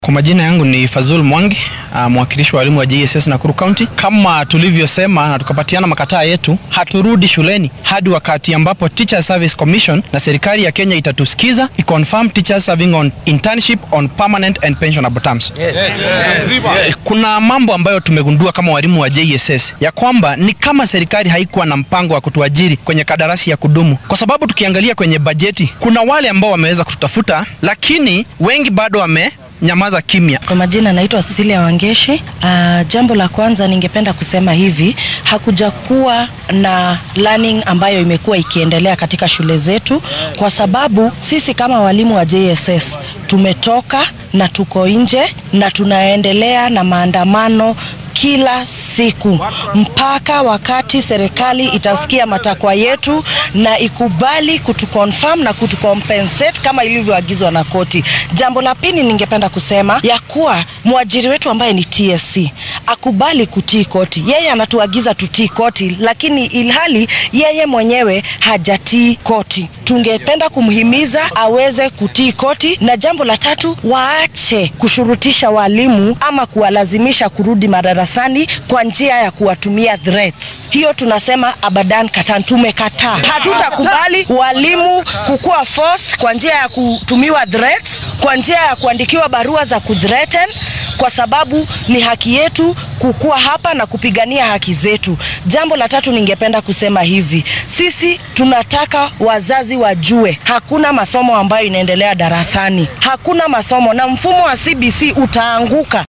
Kwa majina yangu ni Fazul Mwangi, uh, mwakilishi wa walimu wa JSS Nakuru County. Kama tulivyosema na tukapatiana makataa yetu, haturudi shuleni hadi wakati ambapo Teacher Service Commission na serikali ya Kenya itatusikiza i confirm teachers serving on internship on permanent and pensionable terms. Yes. Yes. Yes. Kuna mambo ambayo tumegundua kama walimu wa JSS ya kwamba ni kama serikali haikuwa na mpango wa kutuajiri kwenye kadarasi ya kudumu, kwa sababu tukiangalia kwenye bajeti kuna wale ambao wameweza kututafuta, lakini wengi bado wame nyamaza kimya. Kwa majina naitwa Cecilia Wangeshi. Uh, jambo la kwanza ningependa kusema hivi, hakuja kuwa na learning ambayo imekuwa ikiendelea katika shule zetu, kwa sababu sisi kama walimu wa JSS tumetoka na tuko nje na tunaendelea na maandamano kila siku mpaka wakati serikali itasikia matakwa yetu na ikubali kutuconfirm na kutucompensate kama ilivyoagizwa na koti. Jambo la pili ningependa kusema ya kuwa mwajiri wetu ambaye ni TSC akubali kutii koti. Yeye anatuagiza tutii koti, lakini ilhali yeye mwenyewe hajatii koti. Tungependa kumhimiza aweze kutii koti. Na jambo la tatu, waache kushurutisha walimu ama kuwalazimisha kurudi madarasani kwa njia ya kuwatumia threats. Hiyo tunasema abadan katan, tumekataa. Hatutakubali walimu kukua force kwa njia ya kutumiwa threats, kwa njia ya kuandikiwa barua za kuthreaten, kwa sababu ni haki yetu kukua hapa na kupigania haki zetu. Jambo la tatu ningependa kusema hivi, sisi tunataka wazazi wajue hakuna masomo ambayo inaendelea darasani, hakuna masomo na mfumo wa CBC utaanguka